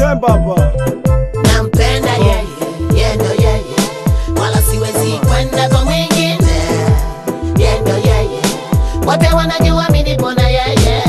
baba nampenda yeye, yeye ndo yeye, wala siwezi kwenda kwa mwingine. Yeye ndo yeye, wote wanajua mimi nipo na yeye.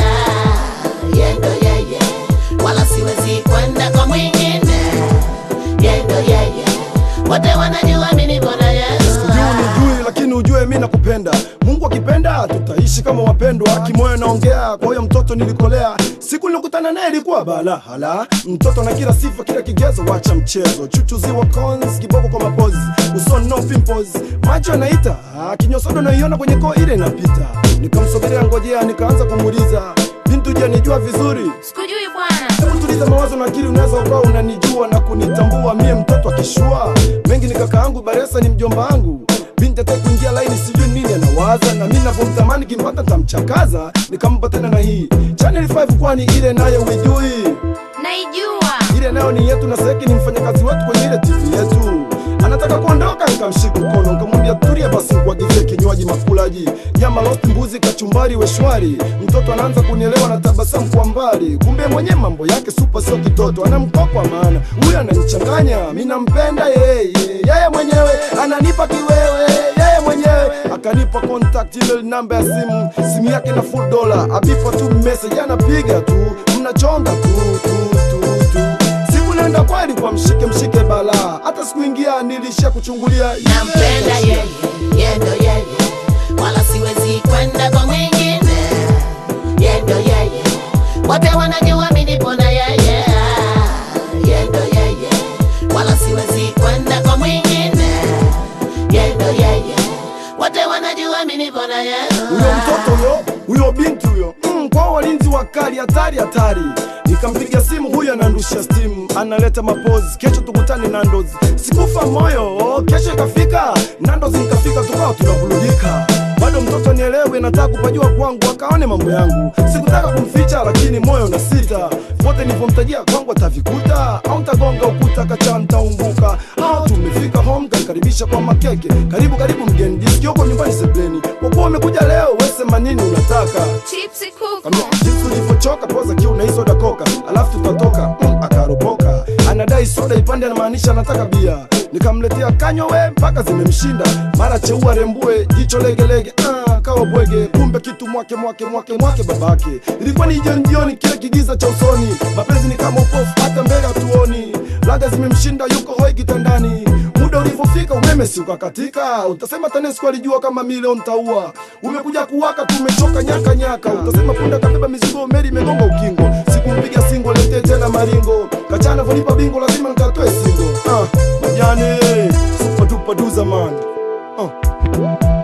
Yeye ndo yeye, wala siwezi kwenda kwa mwingine. Yeye ndo yeye, wote wanajua mimi nipo na yeye. Ujui nijui lakini ujue mi nakupenda. Mungu akipenda tutaishi kama wapendwa. Kimoyo naongea kwa huyo mtoto nilikolea. Siku nilikutana naye ilikuwa bala hala. Mtoto na kila sifa kila kigezo, wacha mchezo. Chuchuziwa cons kiboko kwa mapozi. Uso no pimples. Macho yanaita. Ah, Kinyosodo naiona kwenye koo ile inapita. Nikamsogelea ngojea nikaanza kumuuliza. Bintu je nijua vizuri? Sikujui bwana. Hebu tuliza mawazo na akili, unaweza ukawa unanijua na kunitambua mie mtoto akishua mengi ni kaka yangu Baresa ni mjomba wangu binti ataki kuingia laini, sijui nini anawaza, na mimi navyomtamani kimpata tamchakaza. Nikampa tena na hii Channel 5 kwani ile nayo uijui? Naijua. Ile nayo ni yetu na Seki ni mfanyakazi wetu kwenye ile TV yetu. Anataka kuondoka, nikamshika mkono nikamwambia tulia basi, nikuagizie kinywaji makulaji, nyama roast, mbuzi, kachumbari, weshwari. Mtoto anaanza kunielewa na tabasamu kwa mbali, kumbe mwenye mambo yake supa, sio kitoto, ana mkoko wa maana. Huyu ananichanganya, mimi nampenda yeye, yeye mwenyewe ananipa kiwewe, yeye mwenyewe akanipa contact email namba ya simu, simu yake na full dollar, abipa tu message, anapiga tu, mnachonga tu tu tu tu siku nenda kweli kwa mshike mshike bala hata sikuingia nilisha kuchungulia nampenda yeye, yeye ndo yeye, wala siwezi kwenda kwa mwingine. Yeye ndo yeye, wote wanajua mimi nipo na yeye. Yeye ndo yeye, wala siwezi kwenda kwa mwingine. Yeye ndo yeye, wote wanajua mimi nipo na yeye. huyo mtoto huyo huyo binti huyo mm, kwa walinzi wakali hatari hatari nikampiga simu huyo anandusha stimu analeta mapozi kesho tukutane nandozi sikufa moyo kesho ikafika nandozi nikafika tukawa tunavulugika bado mtoto nielewe nataka kupajua kwangu akaone mambo yangu sikutaka kumficha lakini moyo na sita vote nilivyomtajia kwangu atavikuta au ntagonga ukuta kacha ntaumbuka au tumefika home kanikaribisha kwa makeke karibu karibu mgeni jisikioko nyumbani sebleni kwa kuwa umekuja leo wesema nini unataka Chipsi kuku. Kambia, jinsi ulivyochoka poza kiu na hii soda koka alafu tutatoka mm, akaropoka anadai soda ipande anamaanisha anataka bia nikamletea kanywa we mpaka zimemshinda mara cheua rembue jicho legelege ah, kawa bwege kumbe kitu mwake mwake mwake mwake babake ilikuwa ni jioni jioni kile kigiza cha usoni mapenzi ni kama upofu hata mbele hatuoni laga zimemshinda yuko hoi kitandani muda ulivyofika umeme si ukakatika utasema tanesco alijua kama milioni ntaua umekuja kuwaka tumechoka nyaka nyaka utasema punda kabeba mizigo meli imegonga ukingo sikumpiga singo letee tena maringo kachana vonipa bingo lazima nikatoe singo ah, majane supatupa du zamani ah.